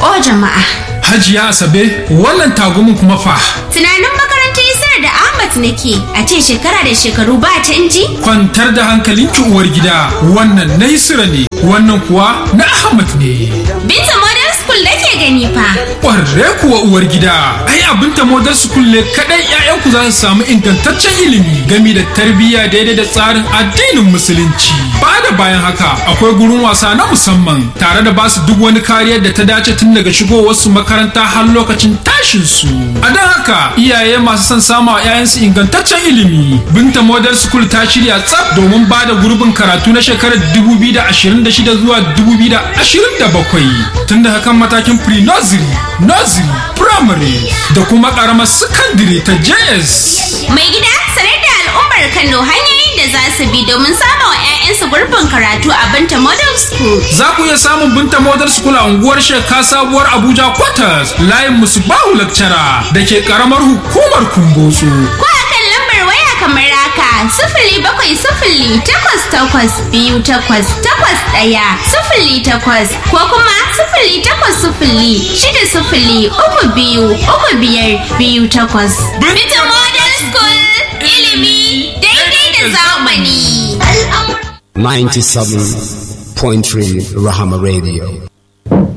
O jama'a. Hajiya Asabe, wannan tagumin kuma fa. Tunanin makarantar Isar da Ahmad nake a ce shekara da shekaru ba canji? Kwantar da hankalinki uwar gida, wannan na Isra ne, wannan kuwa na Ahmad ne. Binta Model School nake gani fa. Ƙwarre kuwa uwar gida, ai abin ta Model School ne kaɗai 'ya'yanku za su samu ingantaccen ilimi gami da tarbiyya daidai da tsarin addinin Musulunci. Ba da bayan haka, akwai gurin wasa na musamman tare da basu duk wani kariyar da ta dace tun daga shigowarsu makaranta har lokacin tashin su. A don haka iyaye masu son sama wa 'ya'yansu ingantaccen ilimi. Binta Model School ta shirya tsaf domin ba da gurbin karatu na shekarar 2026 zuwa 2027 tun da hakan matakin pre-nursery, nursery, primary da kuma karamar secondary ta JS. Mai gida sanar da al'ummar Kano hanyoyin da za su bi domin samun wa 'ya'yansu gurbin karatu a Binta Model School. Za ku iya samun Binta Model School a unguwar Sheka Sabuwar Abuja Quarters layin Musubahu Lecturer da ke karamar hukumar Kumbotso. Ko a kan lambar waya kamar haka sifili bakwai sifili takwas takwas biyu takwas takwas ɗaya sifili takwas ko kuma sifili takwas sifili shida sifili uku biyu uku biyar biyu takwas. Binta Model School ilimi daidai da zamani. 97.3 Rahama Radio.